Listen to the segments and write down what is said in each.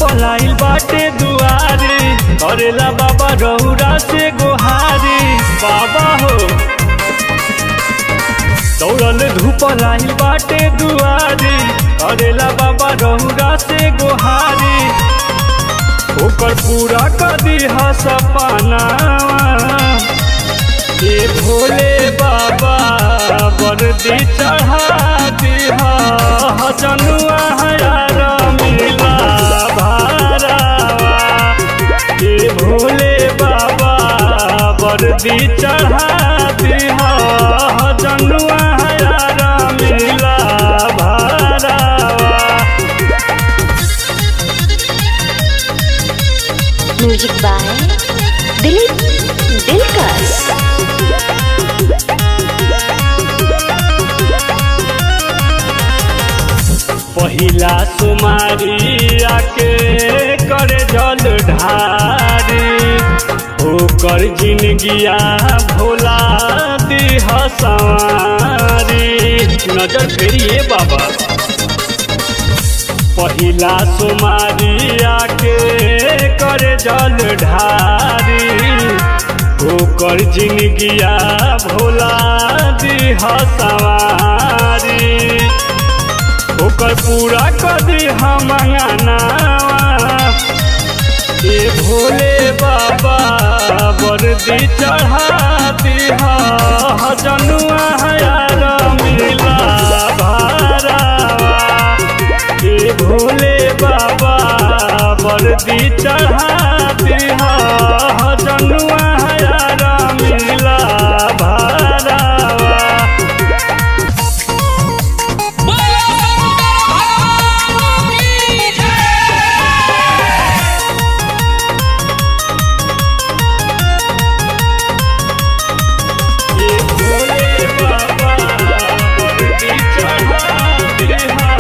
धुपलाइल बाटे दुआरे करेला बाबा रौरा से गोहारी बाबा हो दौड़ल धुपलाइल बाटे दुआरे करेला बाबा रौरा से गोहारी ओकर पूरा कदी सपना ये भोले बाबा वर्दी चढ़ा दिहा जनुआ हयार मिला भारावा ये भोले बाबा वर्दी चढ़ा दिहा जनुआ हयार मिला भारावा म्यूजिक बाय दिलीप दिलकर पहिला सुमारी आके करे जल ढारी ओकर जिनगिया भोला दिह सवारी नजर फेरिए बाबा पहिला सुमारी आके करे जल ढारी ओकर जिनगिया भोला दिह सवारी ओकर पूरा कदी हम ये भोले बाबा वर्दी चढ़ा दिहा जनुआ हयार मिला भारावा ये भोले बाबा वर्दी चढ़ा दिहा जनुआ हयार मिला भारावा ये भोले बाबा वर्दी चढ़ा दिहा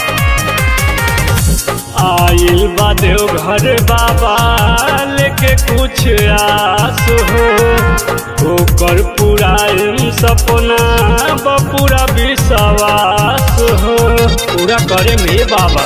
आइल बा देवघर बाबा लेके कुछ आस हो ओकर पूरा सपना बपूरा विश्वास हो पूरा करे में बाबा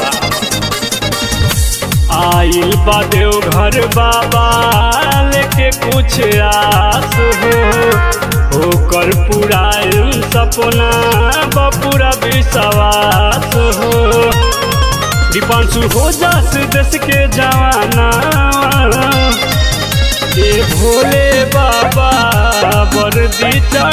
आइल बा देवघर बाबा लेके कुछ आस हो ओकर पूरा सपना बपूरा विश्वास हो दीपांशु हो जास देश के जवाना ये भोले बाबा वर्दी चढ़ा